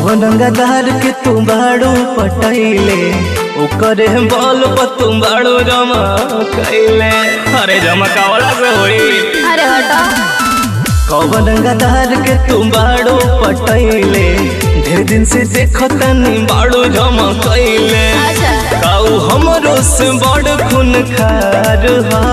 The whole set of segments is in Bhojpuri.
कौन गदार के तू बाड़ू पटैले ओकरे बल पर तू बाड़ू जमा कैले अरे जमा कावला से होई अरे हटो कौन गदार के तू बाड़ू पटैले ढेर दिन से देखो तनी बाड़ू जमा कैले अच्छा काऊ हमरो से बड़ खून खार हा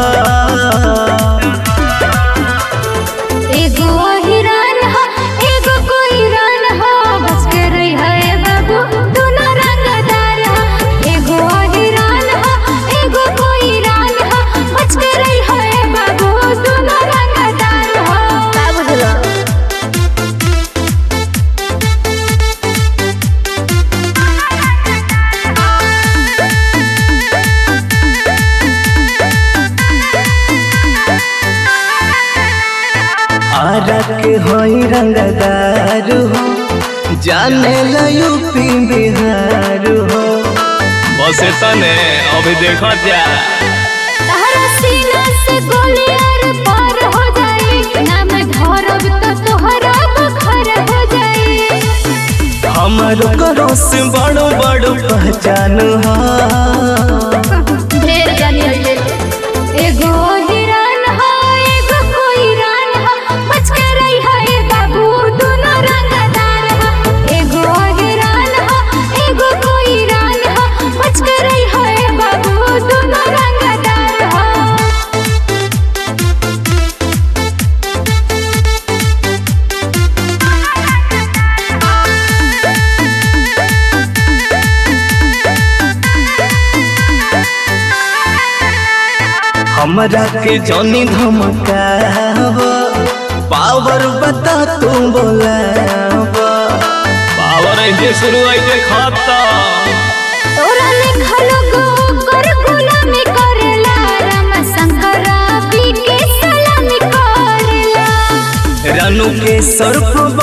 एगो हिरन ह एगो कोई रन ह बच के रही है बाबू दोनों रंगदार ह एगो हिरन ह एगो कोई रन ह बच के रही है बाबू दोनों रंगदार ह का बुझलो आरा के होई रंगदार हो जाने ला यूपी बिहार हो बस तने अभी देखो जा तहरा सीना से गोली आर पार हो जाई नाम धरब तो तोहरा बखर हो जाई हमारो करो से बड़ो बड़ो पहचान हा ढेर जानी हटे एगो हिरन ह एगो कोई रन ह बच के रही है बाबू दोनों रंगदार ह एगो हिरन ह एगो कोई रन ह बच के रही है बाबू दोनों रंगदार ह हमरा के जनी धमकावा पावर बता तू बोलावा पावर ऐसे शुरू ऐसे खाता तोरा लिखल गो कर गुलामी करेला राम शंकर पी के सलामी करेला रानू के सर्फ